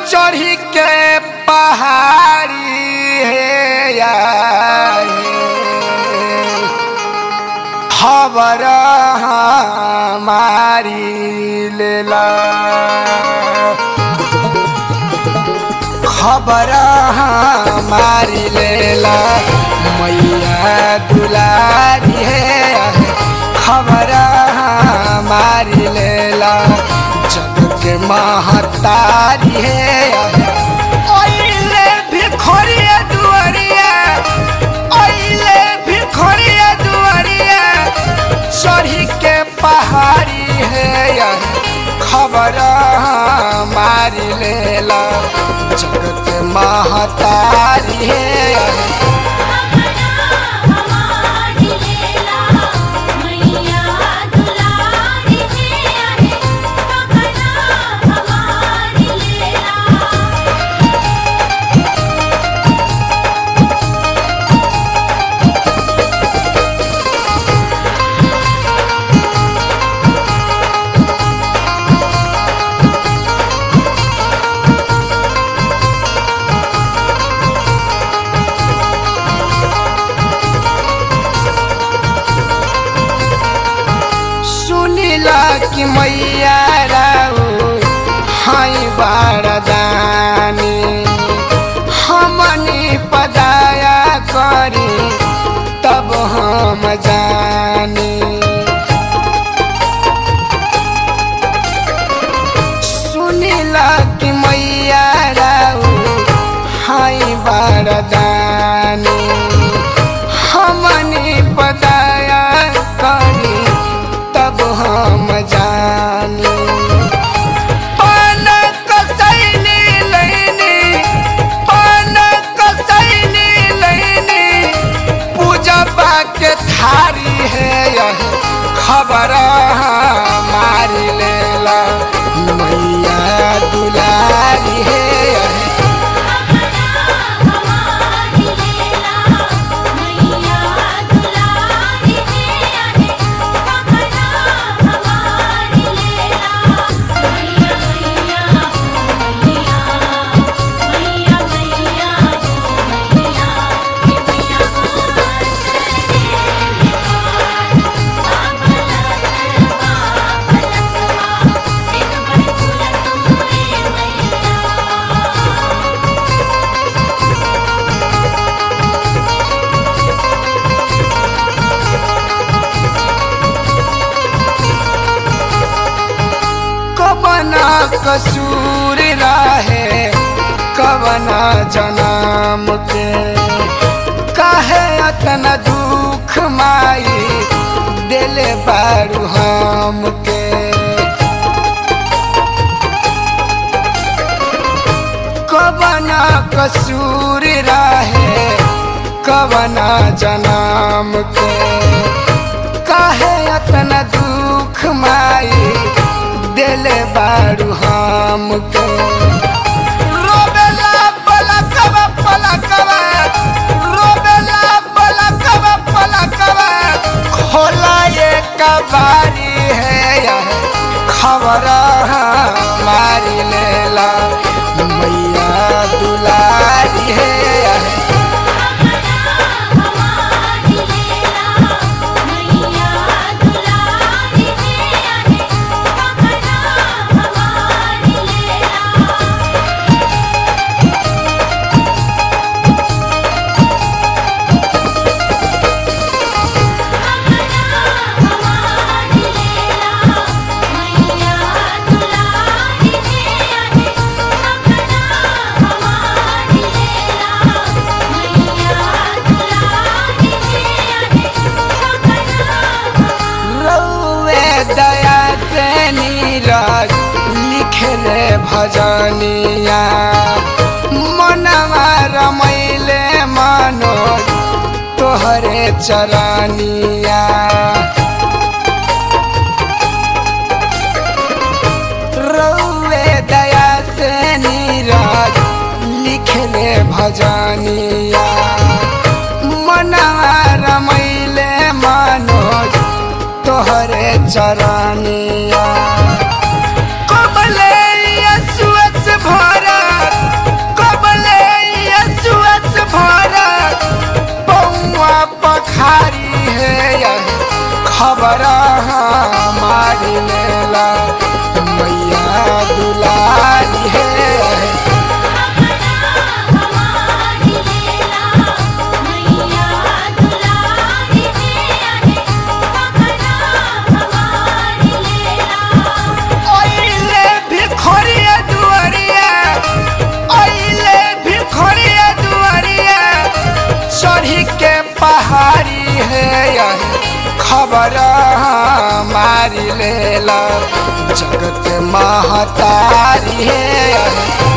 चढ़ी के पहाड़ी हे या हे। खबर हमारी लेला खबर हमारी लेला मैया दुलारी है खबर हमारी लेला जग के महतारी है ओइले भिखोरिया दुआरिया ओइले भिखोरिया दुआरिया चढ़ी के पहाड़ी है खबर हमारी लेला जगत महतारी है हमारी लेला मैया दुलारी है खबरा हमारी लेला सुनिला कि मैया राउ हाई बारदानी हमनी पदाया करी तब हम जानी सुनिला कि मैया राउ हाई बारदानी हमनी पदाया करी तब हम जानी पान कसैली लैनी पान कसैली लैनी पूजा के थारी है यह खबर हमारी लेला मैया दुलारी है यह हमारी लेला मैया दुलारी है खबरा हमारी लेला मैया मैया मैया मैया मैया मैया कि मैया कबना कसूर राहे कबना जनाम के काहे अतना दुख माई दिले बारू हम के कबना कसूर राहे कबना जनाम के काहे अतना दुख माई दिले बारू हम के रोबेला पलकवा पलकवा रोबेला पलकवा पलकवा खोला ये कबारी है यह खबर हमारी लेला मैया दुलारी है यह हमारी लेला मैया दुलारी है खबरा हमारी लेला हमारी लेला मैया दुलारी है खबरा हमारी लेला मैया दुलारी है खबरा रौवे दया से नीरज लिखले भजनिया मनवा रमैले मनोज तोहरे चरनिया रौवे दया से नीरज लिखले भजनिया मनवा रमैले मनोज तोहरे चरनिया कबले यसुअस भरा खबर हमारी लेला मैया दुलारी है हमारी लेला मैया दुलारी है अपना हमारी लेला ओइले भिखरिया दुआरिया ओइले भिखरिया दुआरिया चढ़ी के पहाड़ी है खबर हमारी लेला जगत महतारी है